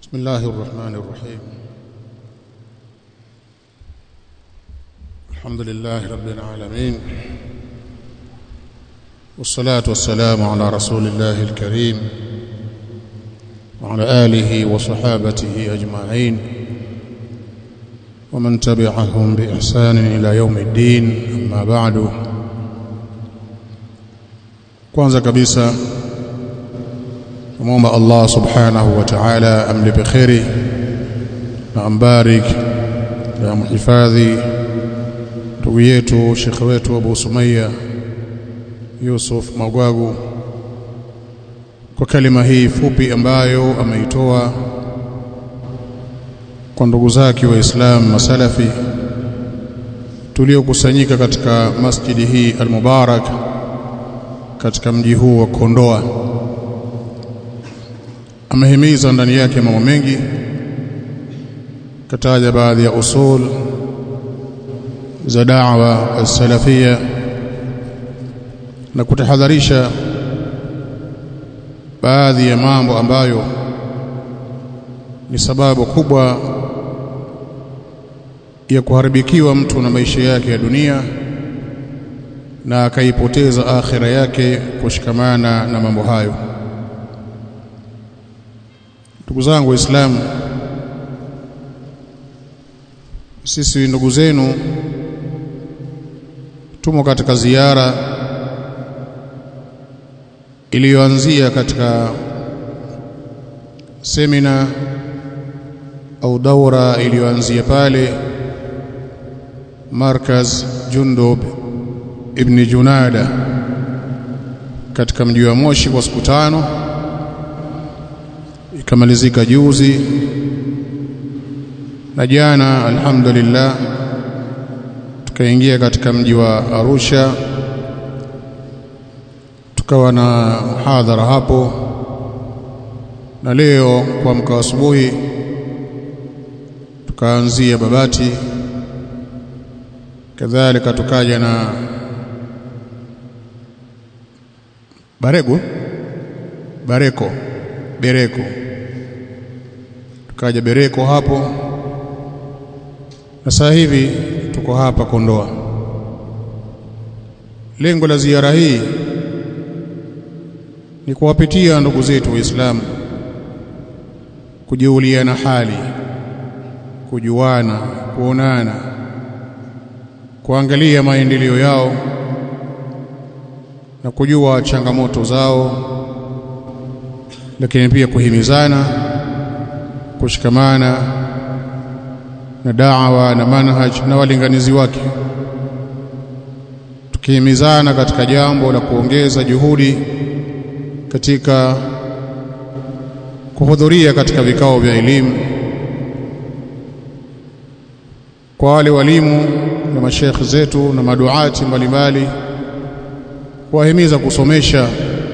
بسم الله الرحمن الرحيم الحمد لله رب العالمين والصلاة والسلام على رسول الله الكريم وعلى آله وصحابته أجمعين ومن تبعهم بإحسان إلى يوم الدين أما بعد kwanza kabisa tumuomba Allah subhanahu wa ta'ala amlipe kheri na ambarik na mhifadhi ndugu yetu shekhe wetu Abu Sumaya Yusuf Magwagu kwa kalima hii fupi ambayo ameitoa kwa ndugu zake waislamu masalafi tuliokusanyika katika masjidi hii al-Mubarak katika mji huu wa Kondoa amehimiza ndani yake mambo mengi kataja baadhi ya usul za da'wa as-salafia na kutahadharisha baadhi ya mambo ambayo ni sababu kubwa ya kuharibikiwa mtu na maisha yake ya dunia na akaipoteza akhira yake kushikamana na mambo hayo ndugu zangu waislamu sisi ndugu zenu tumo katika ziara iliyoanzia katika semina au daura iliyoanzia pale markaz Jundub ibn Junada katika mji wa Moshi kwa siku tano ikamalizika juzi na jana alhamdulillah tukaingia katika mji wa Arusha tukawa na muhadhara hapo na leo kwa mka asubuhi tukaanzia Babati kadhalika tukaja na Barego Bareko Bereko tukaja Bereko hapo na sasa hivi tuko hapa Kondoa lengo la ziara hii ni kuwapitia ndugu zetu waislamu kujiuliana hali kujuana kuonana kuangalia maendeleo yao na kujua changamoto zao lakini pia kuhimizana kushikamana na da'wa na manhaj na walinganizi wake tukihimizana katika jambo la kuongeza juhudi katika kuhudhuria katika vikao vya elimu kwa wale walimu na mashekhi zetu na maduati mbalimbali kuwahimiza kusomesha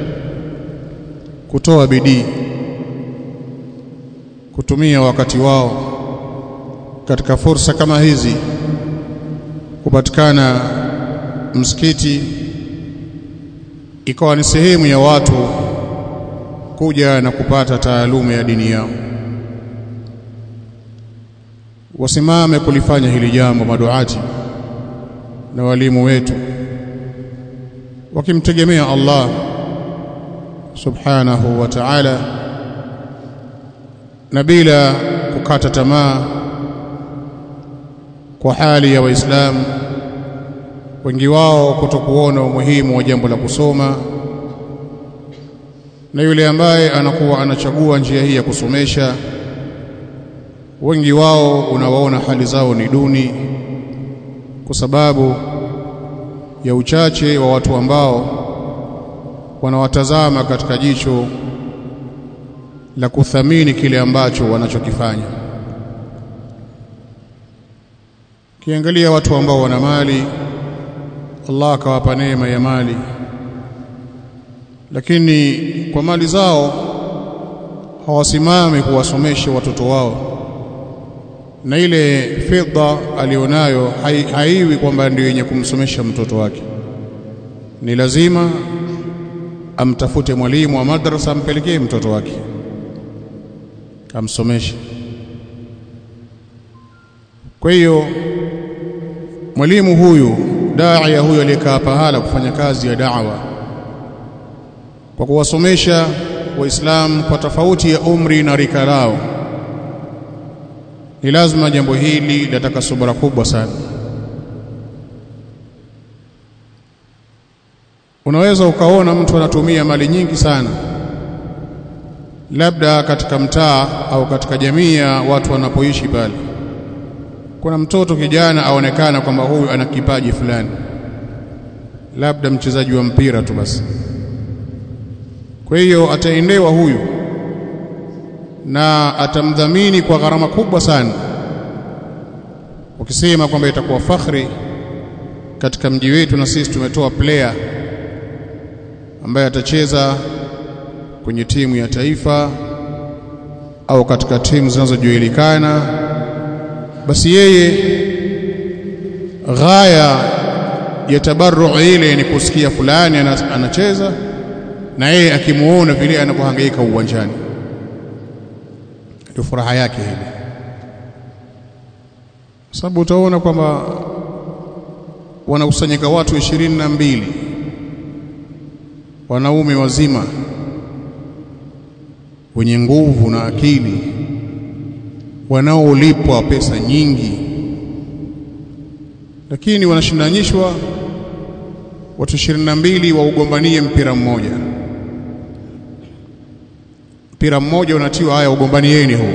kutoa bidii kutumia wakati wao katika fursa kama hizi kupatikana msikiti ikawa ni sehemu ya watu kuja na kupata taaluma ya dini yao wasimame kulifanya hili jambo maduati na walimu wetu wakimtegemea Allah subhanahu wa ta'ala na bila kukata tamaa kwa hali ya waislamu wengi wao kutokuona umuhimu wa jambo la kusoma na yule ambaye anakuwa anachagua njia hii ya kusomesha wengi wao unawaona hali zao ni duni kwa sababu ya uchache wa watu ambao wanawatazama katika jicho la kuthamini kile ambacho wanachokifanya kiangalia watu ambao wana mali Allah akawapa neema ya mali lakini kwa mali zao hawasimami kuwasomesha watoto wao na ile fedha alionayo haiwi kwamba ndio yenye kumsomesha mtoto wake ni lazima amtafute mwalimu wa madrasa ampelekee mtoto wake amsomeshe kwa hiyo mwalimu huyu daia huyu aliyekaa pahala kufanya kazi ya da'wa kwa kuwasomesha waislamu kwa tofauti ya umri na rika lao ni lazima jambo hili linataka subra kubwa sana unaweza ukaona mtu anatumia mali nyingi sana labda katika mtaa au katika jamii ya watu wanapoishi pale kuna mtoto kijana aonekana kwamba huyu ana kipaji fulani labda mchezaji wa mpira tu basi kwa hiyo ataendewa huyu na atamdhamini kwa gharama kubwa sana ukisema kwamba itakuwa fakhri katika mji wetu na sisi tumetoa player ambaye atacheza kwenye timu ya taifa au katika timu zinazojulikana basi yeye ghaya ya tabarru ile ni kusikia fulani anacheza na yeye akimuona vile anapohangaika uwanjani ndio furaha yake ile sababu utaona kwamba wanakusanyika watu ishirini na mbili wanaume wazima wenye nguvu na akili wanaolipwa pesa nyingi lakini wanashindanishwa watu ishirini na mbili waugombanie mpira mmoja mpira mmoja unatiwa haya ugombanieni huu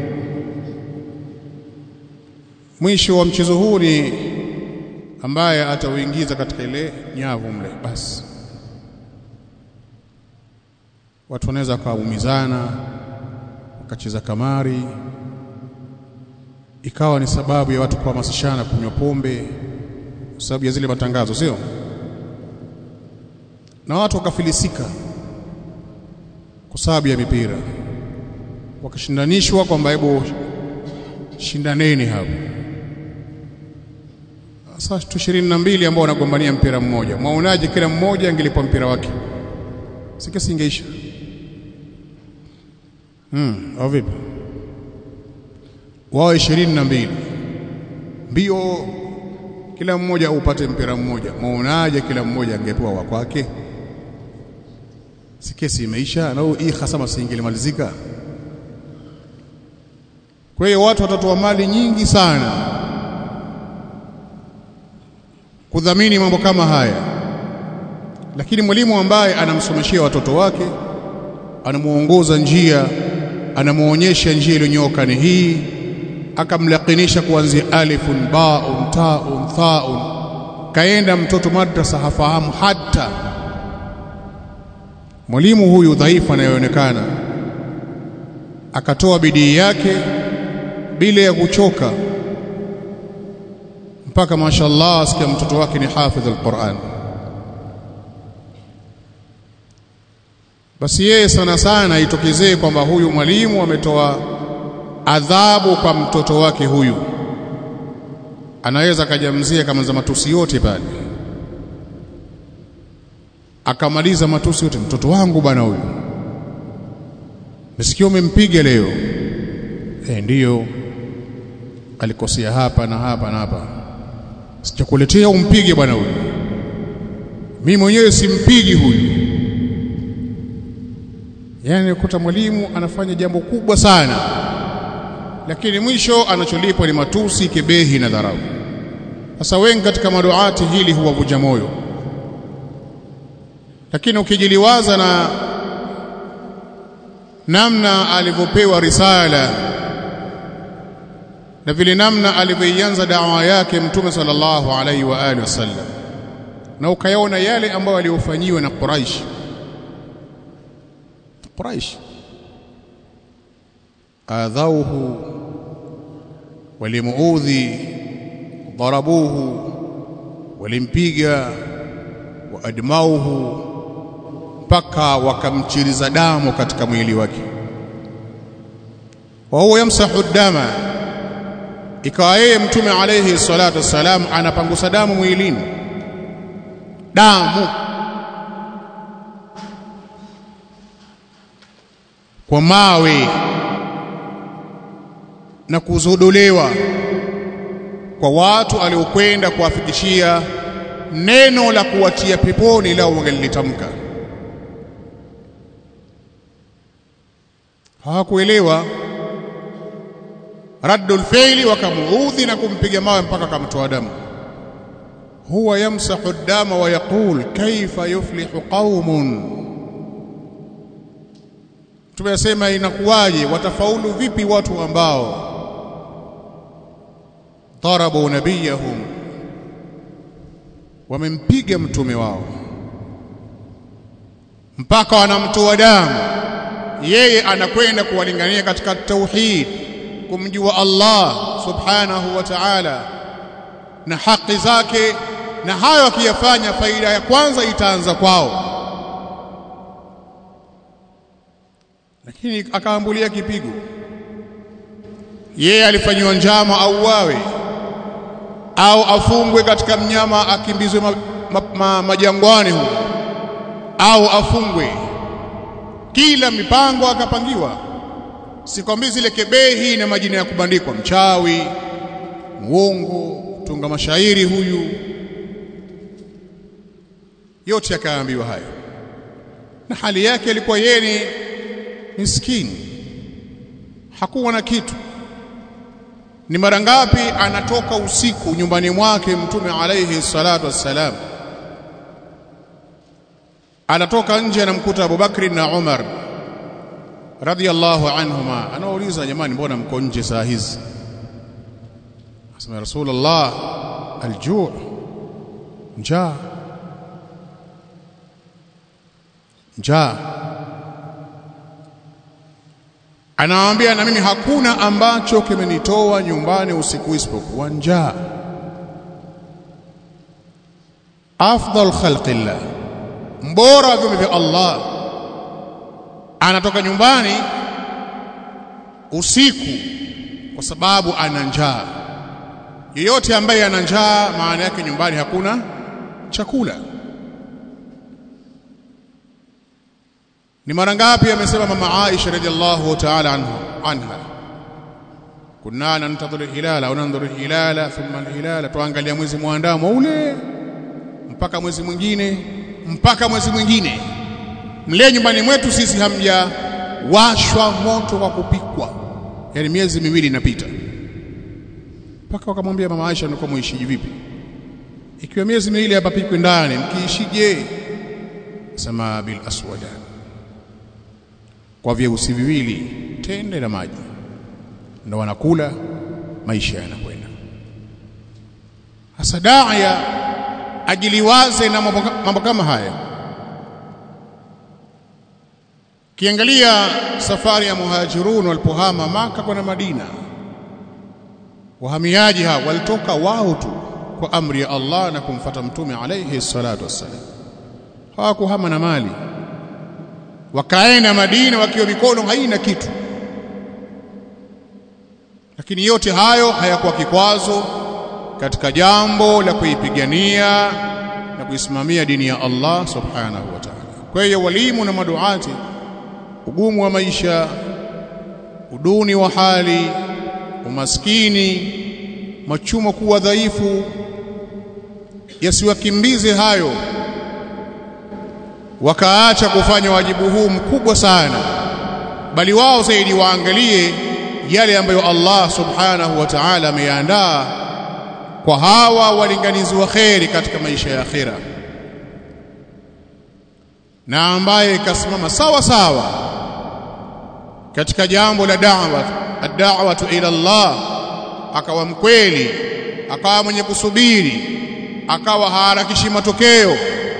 mwisho wa mchezo huu ni ambaye atauingiza katika ile nyavu mle basi watu wanaweza wakaumizana wakacheza kamari ikawa ni sababu ya watu kuhamasishana kunywa pombe kwa sababu ya zile matangazo sio na watu wakafilisika kwa sababu ya mipira wakashindanishwa kwamba hebu shindaneni hapo sasa tu ishirini na mbili ambao wanagombania mpira mmoja mwaonaje kila mmoja angelipwa mpira wake sikesi ingeisha hmm, au vipi wao ishirini na mbili mbio kila mmoja upate mpira mmoja mwaonaje kila mmoja angepewa wa kwake si kesi imeisha na hii hasama singelimalizika kwa hiyo watu watatoa mali nyingi sana kudhamini mambo kama haya lakini mwalimu ambaye anamsomeshia watoto wake anamuongoza njia anamuonyesha njia iliyonyoka ni hii akamlakinisha kuanzia alifun baun taun thaun kaenda mtoto madrasa hafahamu hata mwalimu huyu dhaifu anayeonekana akatoa bidii yake bila ya kuchoka mpaka mashallah asikia mtoto wake ni hafidh alquran basi yeye sana sana itokezee kwamba huyu mwalimu ametoa adhabu kwa mtoto wake huyu anaweza akajamzia kama za matusi yote pale akamaliza matusi yote mtoto wangu bwana huyu nisikia umempiga leo eh ndiyo alikosea hapa na hapa na hapa sichakuletea umpige bwana huyu mimi mwenyewe simpigi huyu yani kuta mwalimu anafanya jambo kubwa sana lakini mwisho anacholipwa ni matusi kebehi na dharau sasa wengi katika maduati hili huwavuja moyo lakini ukijiliwaza na namna alivyopewa risala na vile namna alivyoianza dawa yake mtume sallallahu alaihi wa alihi wasallam na ukayaona yale ambayo aliyofanyiwa na Quraish Quraish adhauhu walimuudhi darabuhu walimpiga waadmauhu mpaka wakamchiriza damu katika mwili wake wa huwa yamsahu dama ikawa yeye mtume alayhi salatu wassalam anapangusa damu mwilini damu kwa mawe na kuzodolewa kwa watu aliokwenda kuwafikishia neno la kuwatia peponi lao wangelilitamka hawakuelewa raddul faili wakamuudhi na kumpiga mawe mpaka akamtoa damu huwa yamsahu dama wa yaqul kaifa yuflihu qaumun tumesema inakuwaje watafaulu vipi watu ambao darabu nabiyahum wamempiga mtume wao mpaka wanamtoa damu yeye anakwenda kuwalingania katika tauhid kumjua Allah subhanahu wa ta'ala na haki zake na hayo akiyafanya faida ya kwanza itaanza kwao lakini akaambulia kipigo yeye alifanyiwa njama au wawe au afungwe katika mnyama akimbizwe ma, ma, ma, majangwani huko au afungwe kila mipango akapangiwa sikwambii zile kebehi na majina ya kubandikwa mchawi muongo tunga mashairi huyu yote akaambiwa hayo na hali yake ilikuwa yeye ni miskini hakuwa na kitu ni mara ngapi anatoka usiku nyumbani mwake mtume alayhi salatu wassalam anatoka nje anamkuta Abubakri na Umar radiyallahu anhuma anauliza jamani mbona mko nje saa hizi asema rasulullah aljuu njaa njaa anawaambia na mimi hakuna ambacho kimenitoa nyumbani usiku isipokuwa njaa afdal khalqillah mbora wa viumbe vya Allah anatoka nyumbani usiku kwa sababu ana njaa yeyote ambaye ana njaa maana yake nyumbani hakuna chakula ni mara ngapi amesema mama Aisha radhiallahu ta'ala anha anha kunna nantadhuru hilala au nandhuru hilala thumma hilala tuangalia mwezi muandamo ule mpaka mwezi mwingine mpaka mwezi mwingine mle nyumbani mwetu sisi hamja washwa moto kwa kupikwa yani miezi miwili inapita mpaka wakamwambia mama Aisha nilikuwa muishiji vipi ikiwa miezi miwili hapapikwi ndani mkiishije sema bil aswada kwa vyeusi viwili tende na maji ndo wanakula maisha yanakwenda hasa daia ajiliwaze na mambo kama haya kiangalia safari ya muhajirun walipohama maka kwenda Madina wahamiaji hao walitoka wao tu kwa amri ya Allah na kumfata mtume alayhi salatu wassalam hawakuhama na mali wakaenda Madina wakiwa mikono haina kitu lakini yote hayo hayakuwa kikwazo katika jambo la kuipigania na kuisimamia dini ya Allah subhanahu wa ta'ala. Kwa hiyo walimu na maduati, ugumu wa maisha, uduni wa hali, umaskini, machumo kuwa dhaifu, yasiwakimbize hayo wakaacha kufanya wajibu huu mkubwa sana, bali wao zaidi waangalie yale ambayo Allah subhanahu wa ta'ala ameyaandaa kwa hawa walinganizi wa kheri katika maisha ya akhira, na ambaye kasimama sawa sawa katika jambo la da'wa ad-da'watu ila Allah, akawa mkweli, akawa mwenye kusubiri, akawa haharakishi matokeo,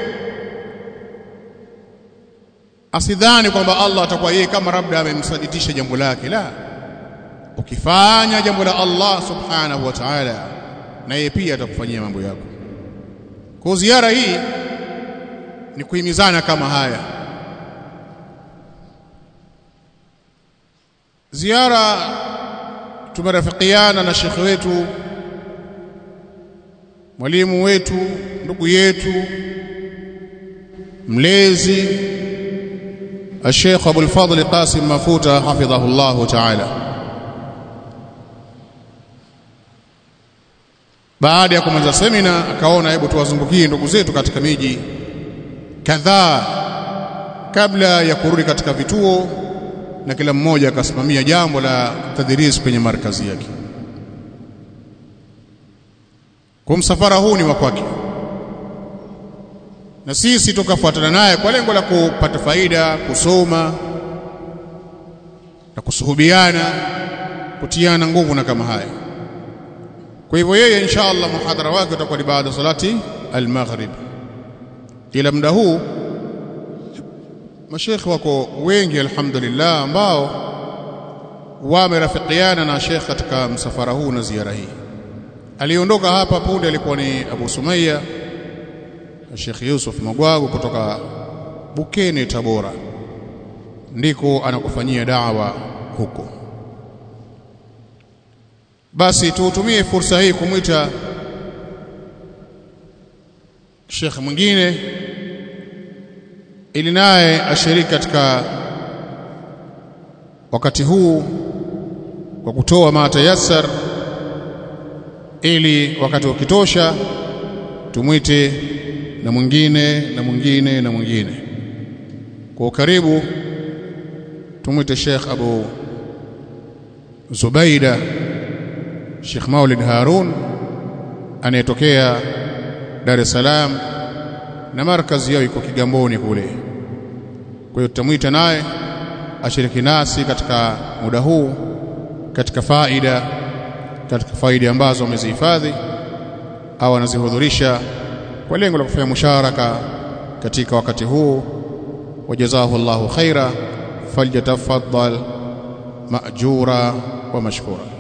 asidhani kwamba Allah atakuwa yeye kama labda amemsaditisha jambo lake. La, ukifanya jambo la Allah subhanahu wa ta'ala na yeye pia atakufanyia mambo yako. Kwa ziara hii ni kuhimizana kama haya. Ziara tumerafikiana na shekhe wetu, mwalimu wetu, ndugu yetu, mlezi الشيخ أبو الفضل قاسم مفوتة حفظه الله تعالى baada ya kumaliza semina akaona hebu tuwazungukie ndugu zetu katika miji kadhaa kabla ya kurudi katika vituo na kila mmoja akasimamia jambo la tadris kwenye markazi yake kwa msafara huu ni wa kwake na sisi tukafuatana naye kwa lengo la kupata faida kusoma na kusuhubiana kutiana nguvu na kama haya kwa hivyo yeye insha Allah muhadhara wake utakuwa ni baada salati al-maghrib ila muda huu mashekhe wako wengi alhamdulillah ambao wamerafikiana na shekhe katika msafara huu na ziara hii aliondoka hapa punde alikuwa ni Abu Sumaya Sheikh Yusuf Magwagu kutoka Bukene Tabora ndiko anakufanyia dawa huko basi tuutumie fursa hii kumwita Sheikh mwingine ili naye ashiriki katika wakati huu kwa kutoa matayasar ili wakati ukitosha tumwite na mwingine na mwingine na mwingine kwa ukaribu tumwite Sheikh Abu Zubaida Sheikh Maulid Harun anayetokea Dar es Salaam na markazi yao iko Kigamboni kule. Kwa hiyo tutamwita naye ashiriki nasi katika muda huu katika faida katika faida ambazo wamezihifadhi au anazihudhurisha kwa lengo la kufanya musharaka katika wakati huu wajazahu Allahu khaira falyatafaddal ma'jura wa mashkura